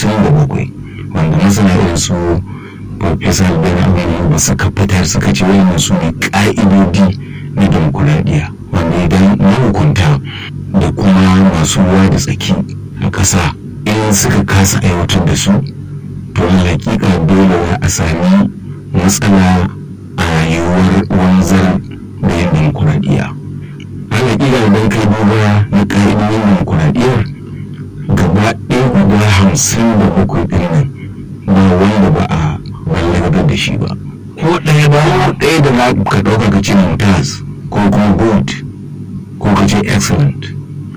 hamsin da bakwai wanda masana irin su Professor Ben Aminu ba suka fitar suka ce wannan su ne ƙa'idodi na demokuraɗiyya wanda idan mahukunta da kuma masu ruwa da tsaki a ƙasa in suka kasa aiwatar da su to hakika dole a sami matsala a rayuwar wanzar da yin demokuraɗiyya hakika idan kai duba na ƙa'idodin demokuraɗiyyar gaba ɗaya guda hamsin da bakwai ɗin nan ba wanda ba a wallagar da shi ba ko ɗaya ba ko ɗaya da za ka ɗauka ka ce mumtaz ko kuma good ko ka ce excellent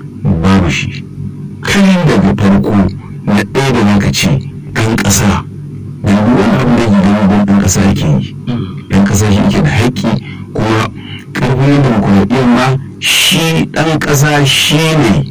babu shi kai daga farko na ɗaya da za ka ce ɗan ƙasa da wani abu da ke gani ɗan ƙasa yake yi ɗan ƙasa shi yake da haƙƙi kuma ƙarfin demokuraɗiyyar ma shi ɗan ƙasa shi ne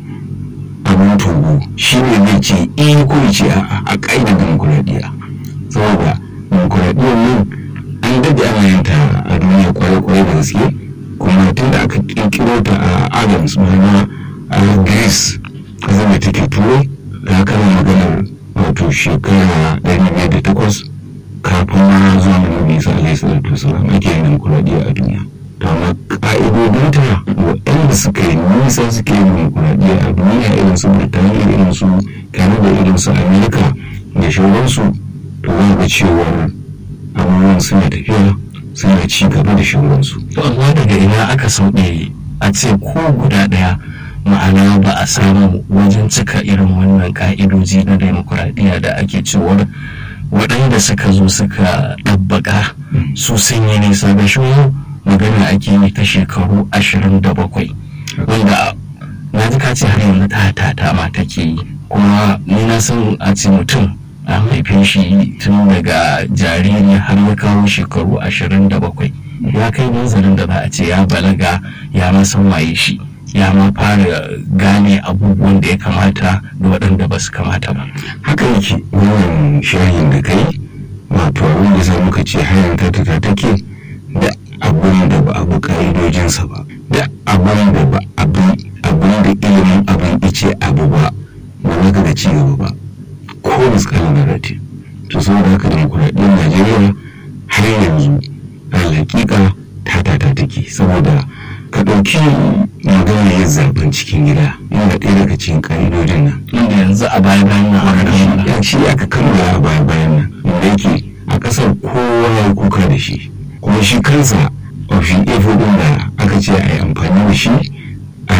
abin togo shi ne zai ce in ko ce a ƙa'idar demokuraɗiyya saboda demokuraɗiyyar nan an daɗe ana yin ta a duniya kwarai-kwarai da gaske kuma tun da aka ƙirƙiro ta a adams ma'ana a greece ƙasar da take turai da aka yi maganar wato shekara ɗari biyar da takwas kafin ma zuwa na nabi isa alaihi salatu wasalam ake yin demokuraɗiyya a duniya to amma ƙa'idodinta waɗanda suka yi nisa suke yin demokuraɗiyya a duniya irin su birtaniya irin su canada irin su amerika da shauransu to za ga cewar abubuwan suna tafiya suna ci gaba da shauransu. to amma daga ina aka sauɗe a ce ko guda ɗaya ma'ana ba a samu wajen cika irin wannan ka'idoji na demokuraɗiyya da ake cewar waɗanda suka zo suka ɗabbaƙa su sun yi nisa da shi magana ake yi ta shekaru ashirin da bakwai wanda na ji ka ce har yanzu ta ta ma take yi kuma ni na san a ce mutum an haife shi tun daga jariri har ya kawo shekaru ashirin da bakwai ya kai nazarin da za a ce ya balaga ya ma san waye shi ya ma fara gane abubuwan da ya kamata da waɗanda ba su kamata ba haka yake wannan shahin da kai wato abin da za muka ce hayan ta ta take da abin da ba abu ka'idojinsa ba da abin da ba abin da ilimin abin ice abu ba ba za ka ga ci gaba ba ko miskalin da rati to saboda haka demokuraɗiyyar najeriya har yanzu a hakika ta ta ta take saboda ka ɗauki magana yin zaben cikin gida yana ɗaya daga cikin ƙa'idojin nan inda yanzu a baya bayan nan aka kammala ya shi aka kammala a baya bayan nan inda yake a ƙasar kowa ya kuka da shi kuma shi kansa option a ɗin da aka ce a yi amfani da shi